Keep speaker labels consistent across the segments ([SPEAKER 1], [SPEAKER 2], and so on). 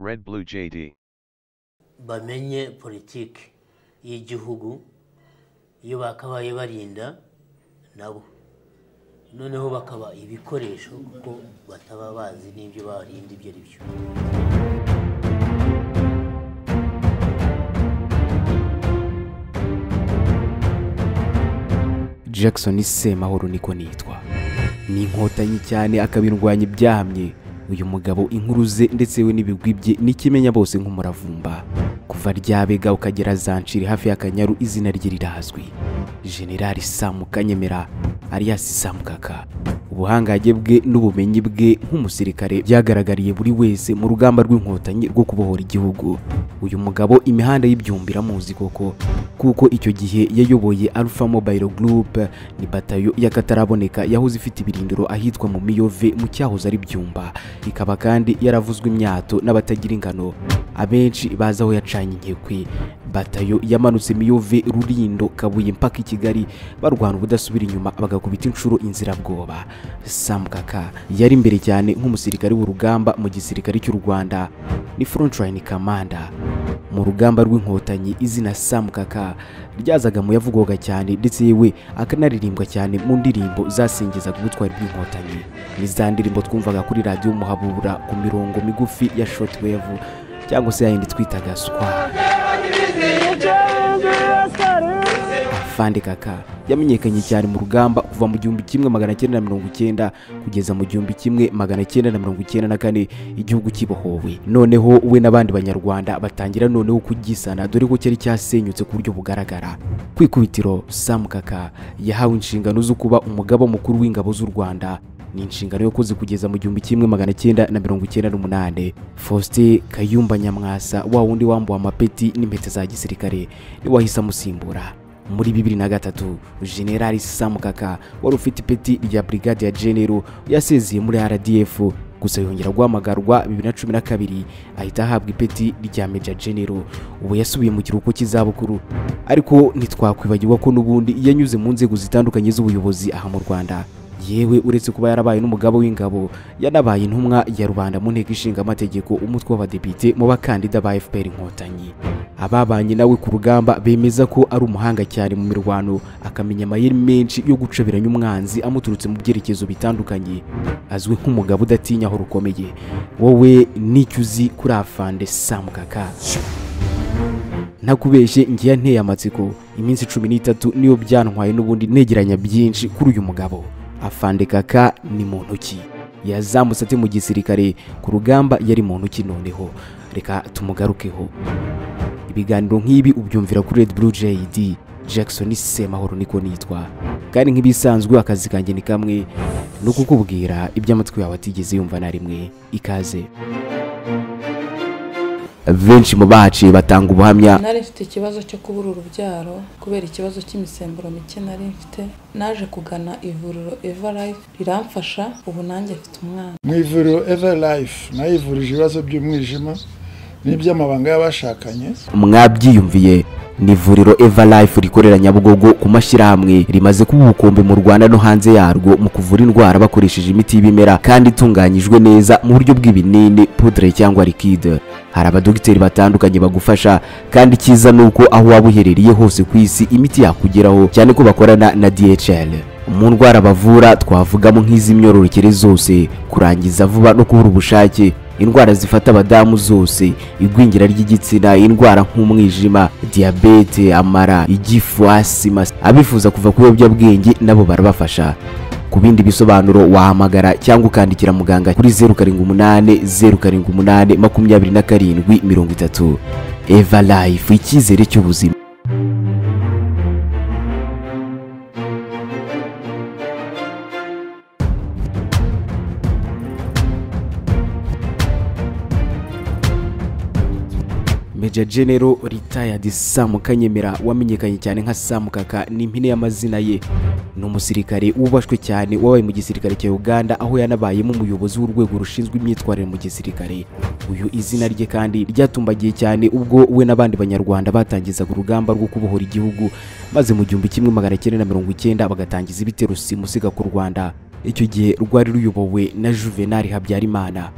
[SPEAKER 1] Red Blue JD.
[SPEAKER 2] bamenye politiki y'igihugu iyo bakabaye barinda nabo noneho bakaba ibikoresho kuko bataba bazi n'ibyo barinda ibyo ari byo
[SPEAKER 3] jackson semahoro niko nitwa ni inkotanyi cyane akabindwanya ibyahamye uyu mugabo inkuru ze ndetse we n'ibigwi bye nikimenya bose nk'umuravumba kuva ryabega ukagera zanshiri hafi y'akanyaru izina rye rirazwi generali samu kanyemera alias samu kaka ubuhangange bwe n'ubumenyi bwe nk'umusirikare byagaragariye buri wese mu rugamba rw'inkotanyi rwo kubohora igihugu uyu mugabo imihanda y'ibyumbi iramuzi koko kuko icyo gihe yayoboye Alpha Mobile Group ni batayo y'akataraboneka yahoze ifite ibirindiro ahitwa mu Miyove mu cyahoze ari byumba ikaba kandi yaravuzwe imyato n'abatagira ingano abenshi bazi aho yacanye inkekwe batayo yamanutse Miyove Rurindo Kabuye mpaka i Kigali barwana ubudasubira inyuma bagakubita inshuro inzirabwoba Sam Kaka yari imbere cyane nk'umusirikare w'urugamba mu gisirikare cy'u Rwanda ni frontline commander mu rugamba rw'inkotanyi izina Sam Kaka ryazaga mu yavugwaga cyane ndetse yewe akanaririmbwa cyane mu ndirimbo zasingizaga ubutwari bw'inkotanyi ni za ndirimbo twumvaga kuri radiyo muhabura ku mirongo migufi ya shortwave cyangwa se yayindi twitaga swa afande kaka yamenyekanye cyane mu rugamba kuva mu gihumbi kimwe magana cyenda na mirongo icyenda kugeza mu gihumbi kimwe magana cyenda na mirongo icyenda na kane igihugu kibohowe noneho we n'abandi banyarwanda batangira noneho kugisana dore ko cyari cyasenyutse ku buryo bugaragara ku ikubitiro samu kaka yahawe inshingano zo kuba umugaba mukuru w'ingabo z'u rwanda ni inshingano yakoze kugeza mu gihumbi kimwe magana cyenda na mirongo icyenda n'umunani faustin kayumba nyamwasa wa wundi wambuwe amapeti n'impeta za gisirikare niwe wahise amusimbura muri bibiri na gatatu generali samu kaka wari ufite ipeti rya brigade ya genero yasezeye muri rdf gusa yongera guhamagarwa bibiri na cumi na kabiri ahita ahabwa ipeti rya meja genero ubu yasubiye mu kiruhuko cy'izabukuru ariko ntitwakwibagirwa ko n'ubundi yanyuze mu nzego zitandukanye z'ubuyobozi aha mu rwanda yewe uretse kuba yarabaye n'umugaba w'ingabo yanabaye intumwa ya rubanda mu nteko ishinga amategeko umutwe w'abadepite mu bakandida ba fpr inkotanyi ababanye nawe ku rugamba bemeza ko ari umuhanga cyane mu mirwano akamenya amayeri menshi yo gucabiranya umwanzi amuturutse mu byerekezo bitandukanye azwi nk'umugabo udatinya aho rukomeye wowe n'icyo uzi kuri afande samukaka ntakubeshye ngiye nteye amatsiko iminsi cumi n'itatu niyo byantwaye n'ubundi negeranya byinshi kuri uyu mugabo afande kaka ni mu ntoki yazamutse ate mu gisirikare ku rugamba yari mu ntoki noneho reka tumugarukeho ibiganiro nk'ibi ubyumvira kuri Red Blue JD Jackson Semahoro niko nitwa kandi nk'ibisanzwe akazi kanjye ni kamwe no kukubwira iby'amatwi yawe atigeze yumva na rimwe ikaze benshi mu bahaciye batanga ubuhamya
[SPEAKER 4] nari mfite ikibazo cyo kubura urubyaro kubera ikibazo cy'imisemburo mike nari mfite naje kugana ivuriro eva life riramfasha ubu nanjye mfite umwana
[SPEAKER 5] mu ivuriro eva life nayo ivurije ibibazo by'umwijima n'iby'amabanga y'abashakanye
[SPEAKER 3] mwabyiyumviye ni ivuriro eva life rikorera nyabugogo ku mashyirahamwe rimaze kuba ubukombe mu rwanda no hanze yarwo mu kuvura indwara bakoresheje imiti y'ibimera kandi itunganyijwe neza mu buryo bw'ibinini pudre cyangwa likide hari abadogiteri batandukanye bagufasha kandi icyiza ni uko aho waba uherereye hose ku isi imiti yakugeraho cyane ko bakorana na dhl mu ndwara bavura twavugamo nk'iz'imyororokere zose kurangiza vuba no kubura ubushake indwara zifata abadamu zose igwingira ry'igitsina indwara nk'umwijima diyabete amara igifu asima abifuza kuva ku biyobyabwenge nabo barabafasha ku bindi bisobanuro wahamagara cyangwa ukandikira muganga kuri zeru karindwi umunani zeru karindwi umunani makumyabiri na karindwi mirongo itatu eva life icyizere cy'ubuzima Major General Retired Sam Kanyemera wamenyekanye cyane nka Sam Kaka ni impine y'amazina ye ni umusirikare wubashwe cyane wabaye mu gisirikare cya Uganda aho yanabayemo umuyobozi w'urwego rushinzwe imyitwarire mu gisirikare uyu izina rye kandi ryatumbagiye cyane ubwo we n'abandi banyarwanda batangizaga urugamba rwo kubohora igihugu maze mu gihumbi kimwe magana cyenda na mirongo icyenda bagatangiza ibitero simusiga ku Rwanda icyo gihe rwari ruyobowe na Juvenal Habyarimana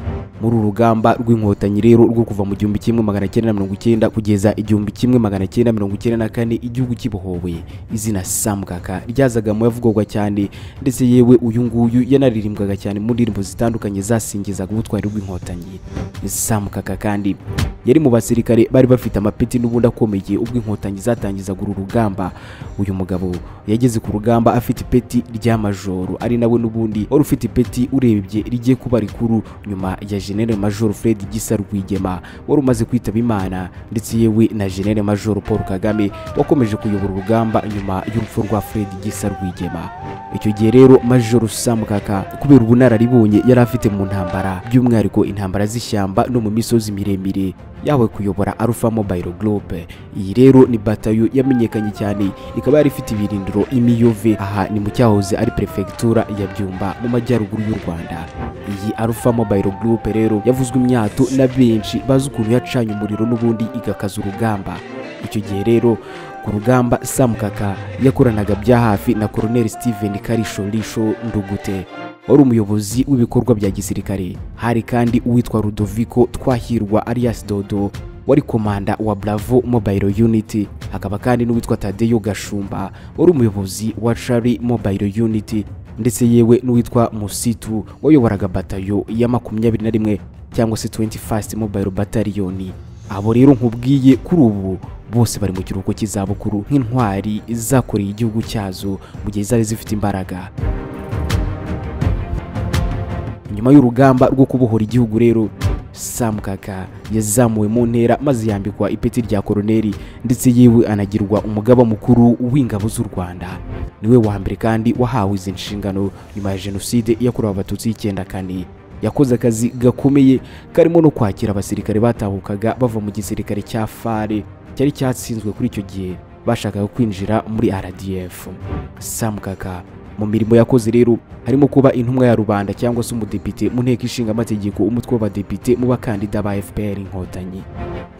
[SPEAKER 3] muri uru rugamba rw'inkotanyi rero rwo kuva mu gihumbi kimwe magana cyenda na mirongo icyenda kugeza igihumbi kimwe magana cyenda mirongo icyenda na kane igihugu kibohowe izina samukaka ryazaga mu yavugwaga cyane ndetse yewe uyu nguyu yanaririmbwaga cyane mu ndirimbo zitandukanye zasingizaga ubutwari rw'inkotanyi samukaka kandi yari mu basirikare bari bafite amapeti n'ubundi akomeye ubwo inkotanyi zatangizaga uru rugamba uyu mugabo yageze ku rugamba afite ipeti rya majoro ari nawe n'ubundi wari ufite ipeti urebye rigiye kuba rikuru nyuma ya jenere majoro fred gisa rwigema wari umaze kwitaba imana ndetse yewe na jenere majoro paul kagame wakomeje kuyobora urugamba nyuma y'urupfu rwa fred gisa rwigema icyo gihe rero majoro samukaka kubera ubunararibonye yari afite mu ntambara by'umwihariko intambara z'ishyamba no mu misozi miremire yawe kuyobora Alpha Mobile Group. Iyi rero ni batayo yamenyekanye cyane ikaba yari ifite ibirindiro imiyove aha ni mu cyahoze ari prefectura ya Byumba mu majyaruguru y'u Rwanda. Iyi Alpha Mobile Group rero yavuzwe imyato na benshi bazi ukuntu yacanye umuriro n'ubundi igakaza urugamba. Icyo gihe rero ku rugamba Samukaka yakoranaga bya hafi na Colonel Steven Karisho Risho Ndugute wari umuyobozi w'ibikorwa bya gisirikare hari kandi uwitwa Rudoviko Twahirwa alias Dodo wari komanda wa Bravo Mobile Unit hakaba kandi n'uwitwa Tadeyo Gashumba wari umuyobozi wa Charlie Mobile Unit ndetse yewe n'uwitwa Musitu wayoboraga batayo ya makumyabiri na rimwe cyangwa se 21st Mobile Battalion abo rero nkubwiye kuri ubu bose bari mu kiruhuko cy'izabukuru nk'intwari zakoreye igihugu cyazo mu gihe zari zifite imbaraga nyuma y'urugamba rwo kubohora igihugu rero samukaka yazamuwe mu ntera maze yambikwa ipeti rya koroneri ndetse yewe anagirwa umugaba mukuru w'ingabo z'u rwanda niwe wa mbere kandi wahawe izi nshingano nyuma ya jenoside yakorewe abatutsi y'icyenda kane yakoze akazi gakomeye karimo no kwakira abasirikare batahukaga bava mu gisirikare cya fare cyari cyatsinzwe kuri icyo gihe bashakaga kwinjira muri rdf samukaka mu mirimo yakoze rero harimo kuba intumwa ya rubanda cyangwa se umudepite mu nteko ishinga amategeko umutwe w'abadepite mu bakandida ba fpr inkotanyi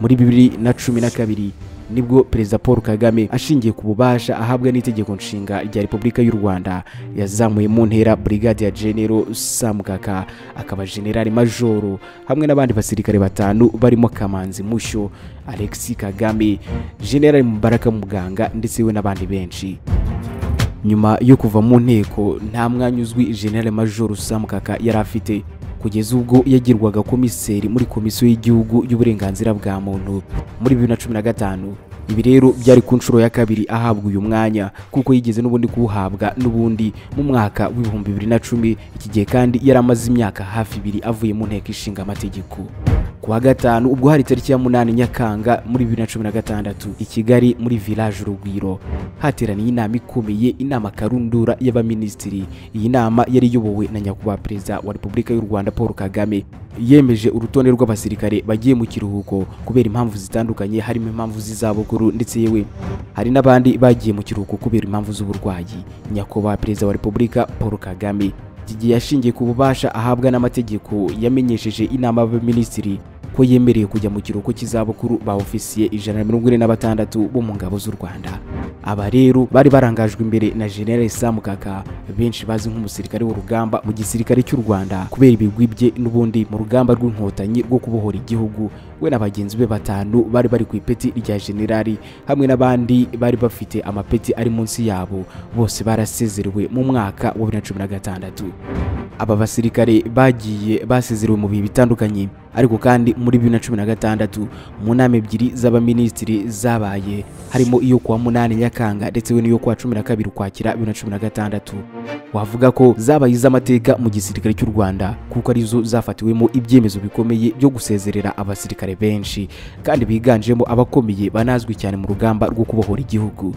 [SPEAKER 3] muri bibiri na cumi na kabiri nibwo perezida paul kagame ashingiye ku bubasha ahabwa n'itegeko nshinga rya repubulika y'u rwanda yazamuye mu ntera brigade ya genero samukaka akaba generali majoro hamwe n'abandi basirikare batanu barimo kamanzi mushyo alexis kagame generali mubaraka muganga ndetse we n'abandi benshi nyuma yo kuva mu nteko nta mwanya uzwi generale majoro samukaka yari afite kugeza ubwo yagirwaga komiseri muri komisiyo y'igihugu y'uburenganzira bwa muntu muri bibiri na cumi na gatanu ibi rero byari ku nshuro ya kabiri ahabwa uyu mwanya kuko yigeze n'ubundi kuwuhabwa n'ubundi mu mwaka w'ibihumbi bibiri na cumi iki gihe kandi yari amaze imyaka hafi ibiri avuye mu nteko ishinga amategeko ku wa gatanu ubwo hari tariki ya munani nyakanga muri bibiri na cumi na gatandatu i kigali muri village urugwiro hateraniye inama ikomeye inama karundura y'abaminisitiri iyi nama yari iyobowe na nyakubahwa perezida wa repubulika y'u rwanda paul kagame yemeje urutonde rw'abasirikare bagiye mu kiruhuko kubera impamvu zitandukanye harimo impamvu z'izabukuru ndetse yewe hari n'abandi bagiye mu kiruhuko kubera impamvu z'uburwayi nyakubahwa perezida wa repubulika paul kagame iki gihe yashingiye ku bubasha ahabwa n'amategeko yamenyesheje inama y'abaminisitiri ko yemereye kujya mu kiruhuko cy'izabukuru ba ofisiye ijana na mirongo ine na batandatu bo mu ngabo z'u Rwanda aba rero bari barangajwe imbere na General Samukaka benshi bazi nk'umusirikare w'urugamba mu gisirikare cy'u Rwanda kubera ibigwi bye n'ubundi mu rugamba rw'inkotanyi rwo kubohora igihugu we na bagenzi be batanu bari bari ku ipeti rya generali hamwe n'abandi bari bafite amapeti ari munsi yabo bose barasezerewe mu mwaka wa 2016 aba basirikare bagiye basezerewe mu bihe bitandukanye ariko kandi muri bibiri na cumi na gatandatu mu nama ebyiri z'abaminisitiri zabaye harimo iyo kuwa munani nyakanga ndetse we n'iyo kuwa cumi na kabiri ukwakira bibiri na cumi na gatandatu wavuga ko zabaye iz'amateka mu gisirikare cy'u rwanda kuko arizo zafatiwemo ibyemezo bikomeye byo gusezerera abasirikare benshi kandi biganjemo abakomeye banazwi cyane mu rugamba rwo kubohora igihugu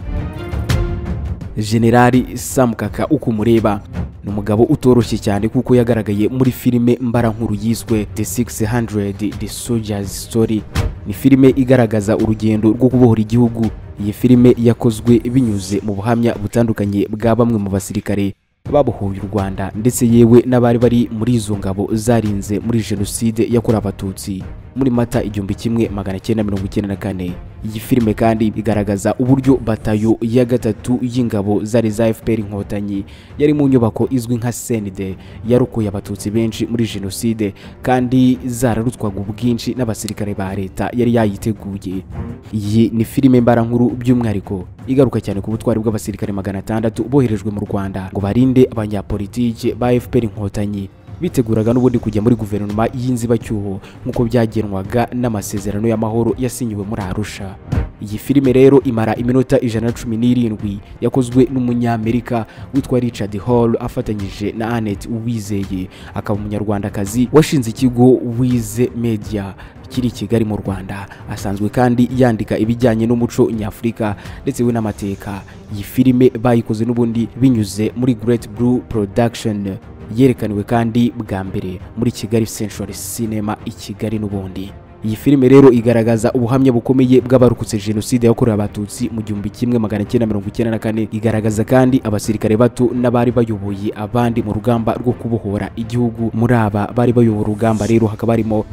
[SPEAKER 3] generali samukaka uko umureba ni umugabo utoroshye cyane kuko yagaragaye muri filime mbarankuru yiswe the 600 the soldiers story ni filime igaragaza urugendo rwo kubohora igihugu iyi filime yakozwe binyuze mu buhamya butandukanye bwa bamwe mu basirikare babohoye u rwanda ndetse yewe n'abari bari muri izo ngabo zarinze muri jenoside yakorewe abatutsi muri mata igihumbi kimwe magana cyenda mirongo icyenda na kane iyi filime kandi igaragaza uburyo batayo ya gatatu y'ingabo zari za fpr inkotanyi yari mu nyubako izwi nka senide yarokoye abatutsi benshi muri jenoside kandi zararutswaga ubwinshi n'abasirikare ba leta yari yayiteguye iyi ni filime mbarankuru by'umwihariko igaruka cyane ku butwari bw'abasirikare magana atandatu boherejwe mu rwanda ngo barinde abanyapolitike ba fpr inkotanyi biteguraga n'ubundi kujya muri guverinoma y'inzibacyuho nk'uko byagenwaga n'amasezerano y'amahoro yasinyiwe muri arusha iyi filime rero imara iminota ijana na cumi n'irindwi yakozwe n'umunyamerika witwa richard hall afatanyije na annette uwizeye akaba umunyarwandakazi washinze ikigo wize media kiri i kigali mu rwanda asanzwe kandi yandika ibijyanye n'umuco nyafurika ndetse we n'amateka iyi filime bayikoze n'ubundi binyuze muri great blue production yerekaniwe kandi bwa mbere muri kigali century cinema i kigali n'ubundi iyi filime rero igaragaza ubuhamya bukomeye bw'abarokotse jenoside yakorewe abatutsi mu gihumbi kimwe magana cyenda mirongo icyenda na kane igaragaza kandi abasirikare bato n'abari bayoboye abandi mu rugamba rwo kubohora igihugu muri aba bari bayoboye urugamba rero hakaba harimo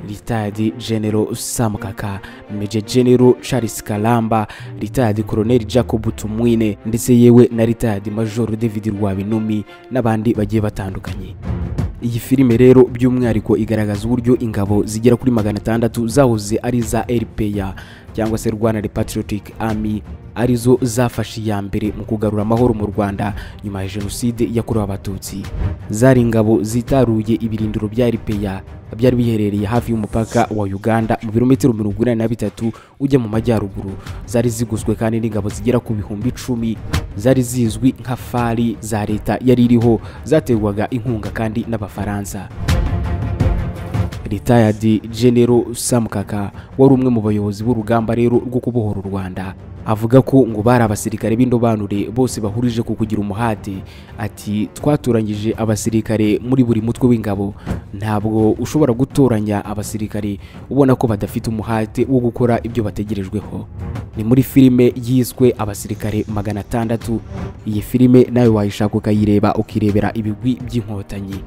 [SPEAKER 3] ritadi genero samukaka meje genero charles kalamba ritadi koroneri jacob tumwine ndetse yewe na ritadi majoro david rwabinumi n'abandi bagiye batandukanye iyi filime rero by'umwihariko igaragaza uburyo ingabo zigera kuri magana atandatu zahoze ari za rpa cyangwa se rwanda repatriotic army arizo zafashe iya mbere mu kugarura amahoro mu rwanda nyuma ya jenoside yakorewe abatutsi zari ingabo zitaruye ibirindiro bya rpa byari biherereye hafi y'umupaka wa uganda mu birometero mirongo inani na bitatu ujya mu majyaruguru zari ziguzwe kandi n'ingabo zigera ku bihumbi icumi zari zizwi nka fari za leta yari iriho zaterwaga inkunga kandi n'abafaransa retired genero samukaka wari umwe mu bayobozi b'urugamba rero rwo kubohora u rwanda avuga ko ngo bari abasirikare b'indobanure bose bahurije ku kugira umuhate ati twatoranyije abasirikare muri buri mutwe w'ingabo ntabwo ushobora gutoranya abasirikare ubona ko badafite umuhate wo gukora ibyo bategerejweho ni muri filime yiswe abasirikare magana atandatu iyi filime nawe wayishaka ukayireba ukirebera ibigwi by'inkotanyi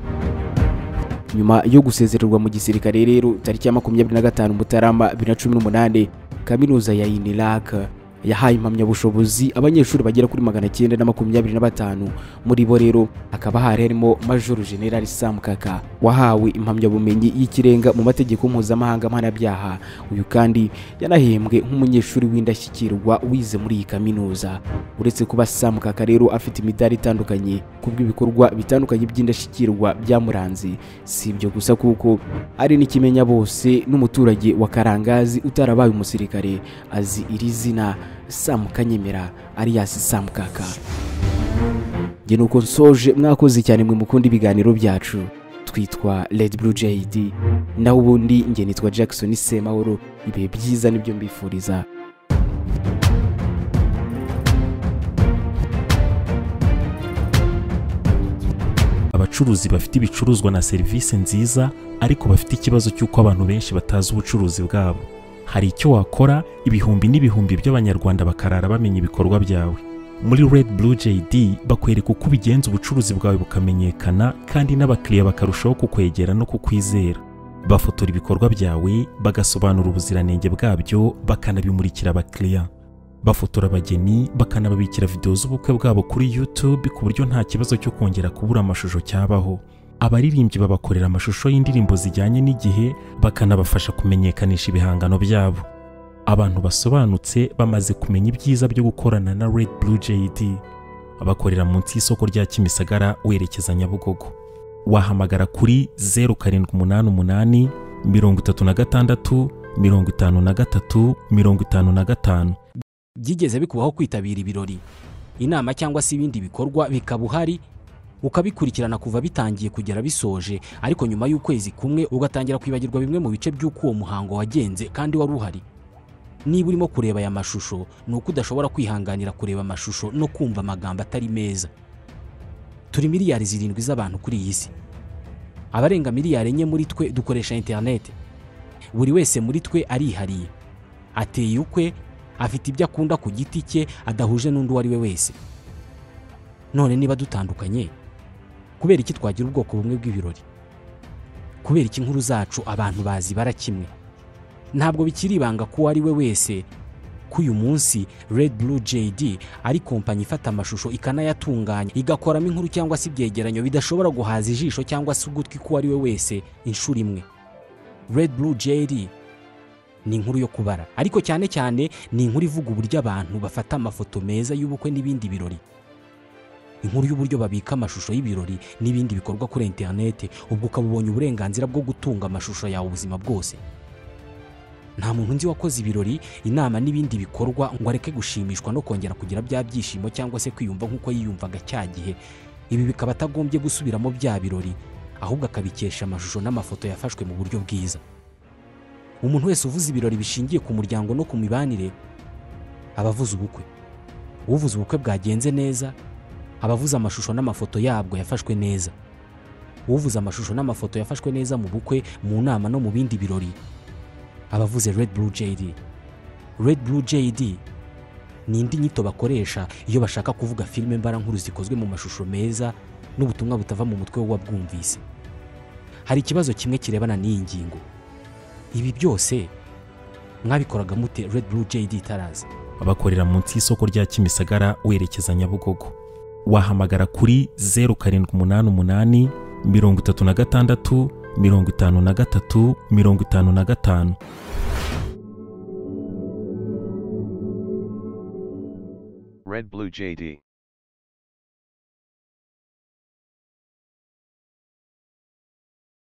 [SPEAKER 3] nyuma yo gusezererwa mu gisirikare rero tariki ya makumyabiri na gatanu mutarama bibiri na cumi n'umunani kaminuza ya iniraka yahaye impamyabushobozi abanyeshuri bagera kuri magana cyenda na makumyabiri na batanu muri bo rero hakaba hari harimo majoro generali sam kaka wahawe impamyabumenyi y'ikirenga mu mategeko mpuzamahanga mpanabyaha uyu kandi yanahembwe nk'umunyeshuri w'indashyikirwa wize muri iyi kaminuza uretse kuba sam kaka rero afite imidari itandukanye kubw'ibikorwa bitandukanye by'indashyikirwa byamuranze si ibyo gusa kuko ari n'ikimenya bose n'umuturage wa karangazi utarabaye umusirikare azi iri zina samu kanyemera ariyasi samu kaka njye nuko nsoje mwakoze cyane mwe mukunda ibiganiro byacu twitwa red blue jd naho ubundi njye nitwa jackson semahoro ibihe byiza nibyo mbifuriza
[SPEAKER 1] abacuruzi bafite ibicuruzwa na serivisi nziza ariko bafite ikibazo cy'uko abantu benshi batazi ubucuruzi bwabo hari icyo wakora ibihumbi n'ibihumbi by'abanyarwanda bakarara bamenya ibikorwa byawe muri red blue jd bakwereka uko ubigenza ubucuruzi bwawe bukamenyekana kandi n'abakiriya bakarushaho kukwegera no kukwizera bafotora ibikorwa byawe bagasobanura ubuziranenge bwabyo bakanabimurikira abakiriya bafotora abageni bakanababikira videwo z'ubukwe bwabo kuri youtube ku buryo nta kibazo cyo kongera kubura amashusho cyabaho abaririmbyi babakorera amashusho y'indirimbo zijyanye n'igihe bakanabafasha kumenyekanisha ibihangano byabo abantu basobanutse bamaze kumenya ibyiza byo gukorana na red blue jd bakorera munsi y'isoko rya kimisagara werekeza nyabugogo wahamagara kuri 0788 36 53 55
[SPEAKER 6] byigeze bikubaho kwitabira ibirori inama cyangwa se ibindi bikorwa bikaba uhari ukabikurikirana kuva bitangiye kugera bisoje ariko nyuma y'ukwezi kumwe ugatangira kwibagirwa bimwe mu bice by'uko uwo muhango wagenze kandi wari uhari niba urimo kureba aya mashusho ni uko udashobora kwihanganira kureba amashusho no kumva amagambo atari meza turi miliyari zirindwi z'abantu kuri iyi si abarenga miliyari enye muri twe dukoresha interineti buri wese muri twe arihariye ateye ukwe afite ibyo akunda ku giti cye adahuje n'undi uwo ari we wese none niba dutandukanye kubera iki twagira ubwoko bumwe bw'ibirori kubera iki inkuru zacu abantu bazibara kimwe ntabwo bikiri ibanga ko uwo ari we wese
[SPEAKER 3] ko uyu munsi Red Blue JD ari kompanyi ifata amashusho ikanayatunganya igakoramo inkuru cyangwa se ibyegeranyo bidashobora guhaza ijisho cyangwa se ugutwi k'uwo ari we wese inshuro imwe Red Blue JD ni inkuru yo kubara ariko cyane cyane ni inkuru ivuga uburyo abantu bafata amafoto meza y'ubukwe n'ibindi birori inkuru y'uburyo babika amashusho y'ibirori n'ibindi bikorwa kuri interineti ubwo ukaba ubonye uburenganzira bwo gutunga amashusho yawe ubuzima bwose nta muntu nzi wakoze ibirori inama n'ibindi bikorwa ngo areke gushimishwa no kongera kugira bya byishimo cyangwa se kwiyumva nk'uko yiyumvaga cya gihe ibi bikaba atagombye gusubiramo bya birori ahubwo akabikesha amashusho n'amafoto yafashwe mu buryo bwiza umuntu wese uvuze ibirori bishingiye ku muryango no ku mibanire aba avuze ubukwe uvuze ubukwe bwagenze neza aba avuze amashusho n'amafoto yabwo yafashwe neza uvuze amashusho n'amafoto yafashwe neza mu bukwe mu nama no mu bindi birori aba avuze Red Blue JD Red Blue JD ni indi nyito bakoresha iyo bashaka kuvuga filime mbarankuru zikozwe mu mashusho meza n'ubutumwa butava mu mutwe w'uwabwumvise hari ikibazo kimwe kirebana n'iyi ngingo ibi byose mwabikoraga mute Red Blue JD itaraza
[SPEAKER 1] bakorera munsi y'isoko rya kimisagara werekeza nyabugogo wahamagara kuri zeru karindwi umunani umunani mirongo itatu na gatandatu mirongo itanu na gatatu mirongo itanu na gatanu
[SPEAKER 7] Red Blue JD.